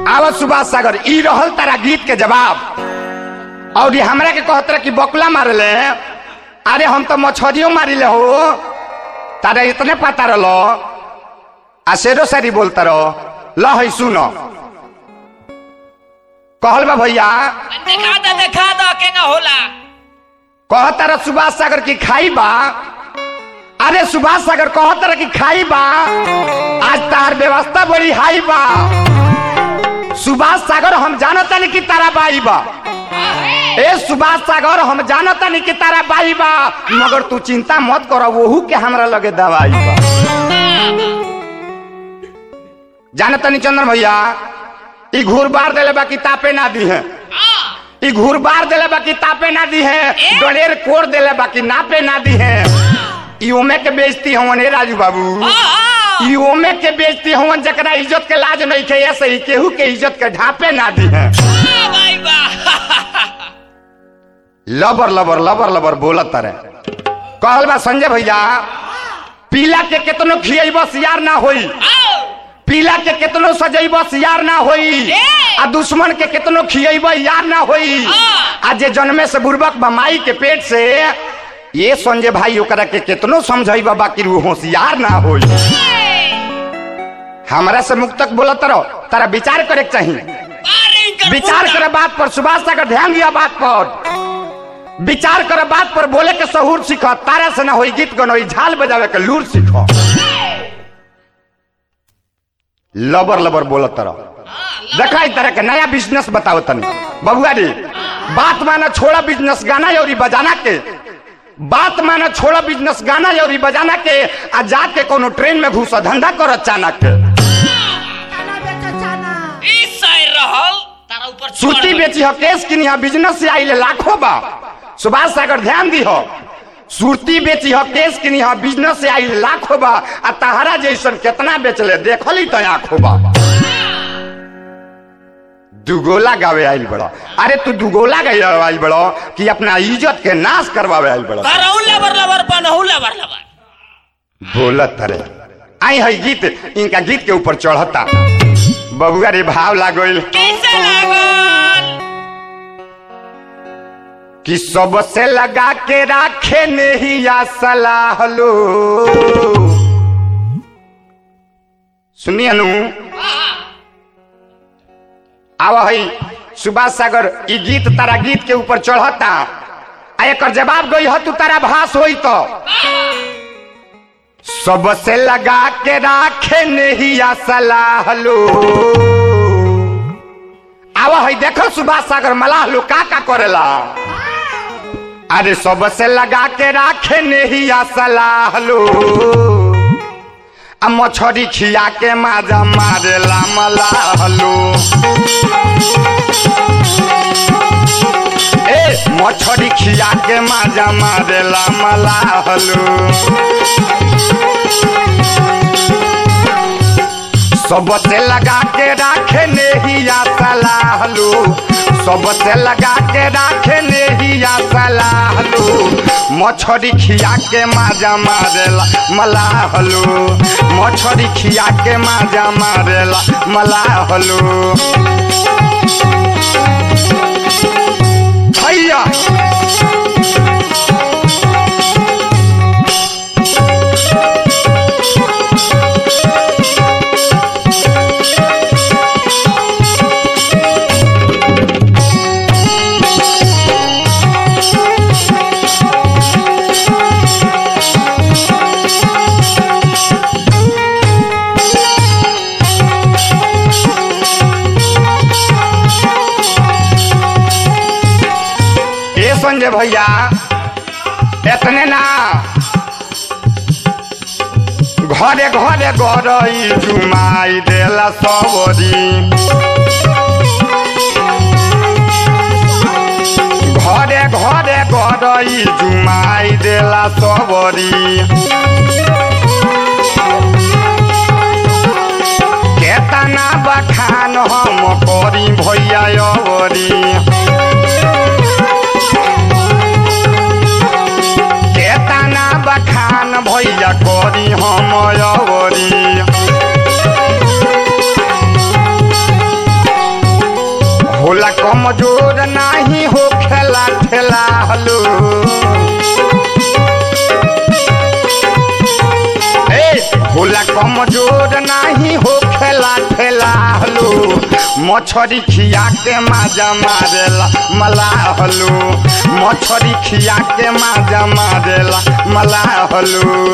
आवत सुभाष सागर ई रहल तारा गीत के जवाब और ये हमरा के कहत रहे कि बकुला मारले अरे हम तो मछरियों मारिले हो तारा इतने पता रहो आ शेरो सारी बोलता रहो ल है सुनो कहल बा भैया देखा दो देखा दो केंगा होला कहता रहा सुभाष सागर की खाई बा अरे सुभाष सागर कहता रहा कि खाई बा आज तार व्यवस्था बड़ी हाई बा सुभाष सागर हम जानता नहीं कि तारा बाई बा ए सुभाष सागर हम जानता नहीं कि तारा बाई बा मगर तू चिंता मत करो वहू के हमरा लगे दवाई बा जानता नहीं चंद्र भैया ई घूर बार देले बा किताबे ना दी है ई घूर बार देले बा किताबे ना दी है डोलेर कोर देले बा कि नापे ना दी है ई ओमे के बेइज्जती हवन हे राजू बाबू ई ओमे के बेइज्जती हवन जकरा इज्जत के लाज नहीं खे ऐसे ही केहू के इज्जत के ढापे ना दी है भाई बा लबर लबर लबर लबर बोलत तारे कहल बा संजय भैया पीला के केतनो खियब सियार ना होई पीला के केतनो सजैब यार ना होई आ दुश्मन के केतनो खियब यार ना होई आ जे जन्मे से बुर्बक बमाई के पेट से ये संजय भाई ओकरा के केतनो समझैब बाकी रू होशियार ना होई हमरा से मुक्तक बोलत रहो तारा विचार करे के चाहिए विचार करे बात पर सुभाष सागर ध्यान दिया बात पर विचार करे बात पर बोले के सहूर सीख तारा से ना होई गीत गनोई झाल बजावे के लूर सीख लबर लबर बोलत तरह देखा इस तरह के नया बिजनेस बताओ तनी बबुआ रे बात माना छोड़ा बिजनेस गाना और बजाना के बात माना छोड़ा बिजनेस गाना और बजाना के आ जाके कोनो ट्रेन में घुसा धंधा कर अचानक के चाना बेचो चाना ई साइड रहल तारा ऊपर सूती बेची हो केस किनी हो बिजनेस से आइले लाखों बा सुभाष सागर ध्यान दी हो सूरती बेची हो केस किनी हो बिजनेस से आइले लाखों बा आ तहरा जैसन कितना बेचले देखली तो आंखों बा दुगोला गावे आइल बड़ो अरे तू दुगोला गावे आइल बड़ो कि अपना इज्जत के नाश करवावे आइल बड़ो करहु लबर लबर बनहु लबर लबर बोलत तरे आई है गीत इनका गीत के ऊपर चढ़ता बबुआ रे भाव लागल कैसे लागल कि सबसे लगा के राखे नहीं या सलाह लो सुनिए नु आवा है सुभाष सागर ई गीत तारा गीत के ऊपर चढ़ता आ एकर जवाब गई ह तू तारा भास होई तो सबसे लगा के राखे नहीं या सलाह लो आवा है देखो सुभाष सागर मलाह लो का का करेला अरे सबसे लगा के राखे नहीं आ सलाह लो आ मछरी खिया के माजा मारेला मलाह लो ए मछरी खिया के माजा मारेला मलाह लो सबसे लगा के राखे नहीं आ सलाह लो सबसे लगा के राखे नहीं आ सलाह लो मछरी खिया के माजा मारेला मलाह लो मछरी खिया के माजा मारेला मलाह लो भैया ए संजय भैया इतने ना घरे घरे गरई जुमाई देला सबरी घरे घरे गरई जुमाई देला सबरी केतना बखान हम करी भैया अवरी केतना बखान भैया करी हम अवरी होला कमजोर नाही हो खेला ठेला हलो ए होला कमजोर नाही हो खेला ठेला हलो मछरी खिया के माजा मारेला मला हलो मछरी खिया के माजा मारेला मला हलो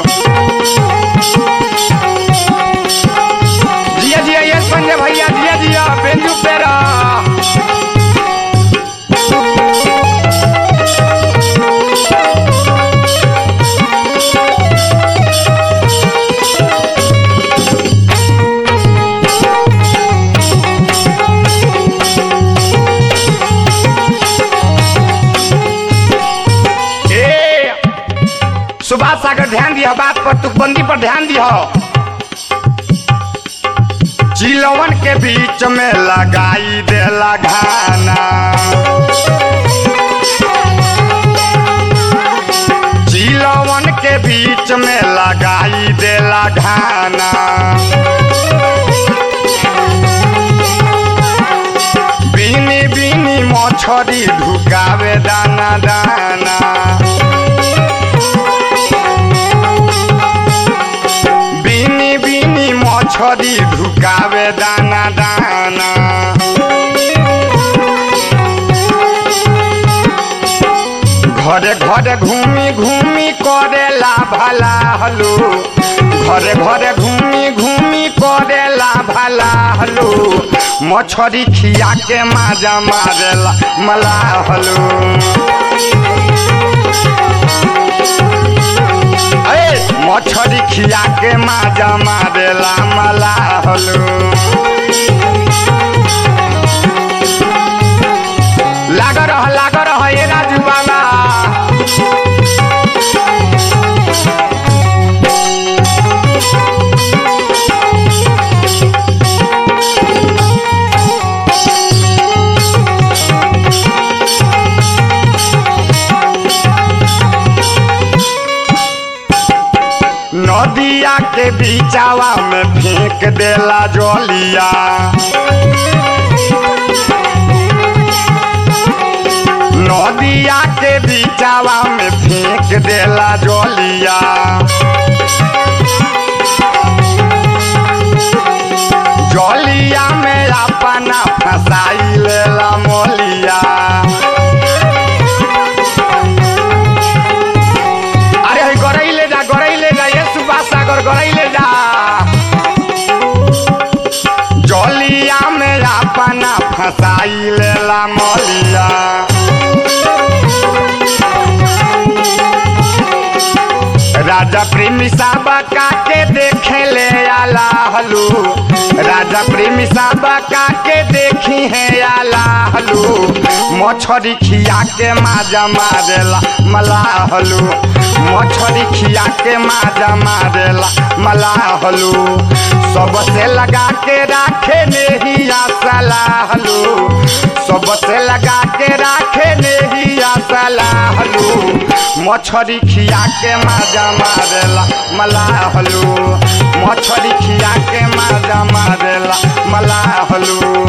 जिया जिया ये संजय भैया जिया जिया बेंजू पेरा ए सुभाष सागर ध्यान दिया बात पर तुकबंदी पर ध्यान दिया चिलवन के बीच में लगाई देला घाना चिलवन के बीच में लगाई देला घाना बीनी बीनी मछरी ढुकावे दाना दाना बीनी बीनी मछरी ढुकावे दाना दाना घरे घरे घूमी घूमी करेला भला हलो घरे घरे घूमी घूमी करेला भला हलो मछरी खिया के माजा मारेला मला हलो ए मछरी खिया के माजा मारेला मला हलो लाग रह लाग रह ये राजू बाबा नदिया के बीचावा में फेंक देला जलिया नदिया के बीचावा में फेंक देला जलिया जलिया में अपना फसाई लेला मोलिया अरे हई गरई ले जा गरई ले जा ये सुभाष सागर गरई ले जा जलिया में अपना फसाई लेला मोलिया राजा प्रेमी साबा काके देखे ले आला हलू राजा प्रेमी साबा काके देखी है आला हलू मछरी खिया के माजा मारेला मला हलू मछरी खिया के माजा मारेला मला हलू सबसे लगा के राखे नहीं आसला हलू सबसे लगा के राखे नहीं आसला हलू मछरी खिया के माजा मारेला मला हलू मछरी खिया के माजा मारेला मला हलू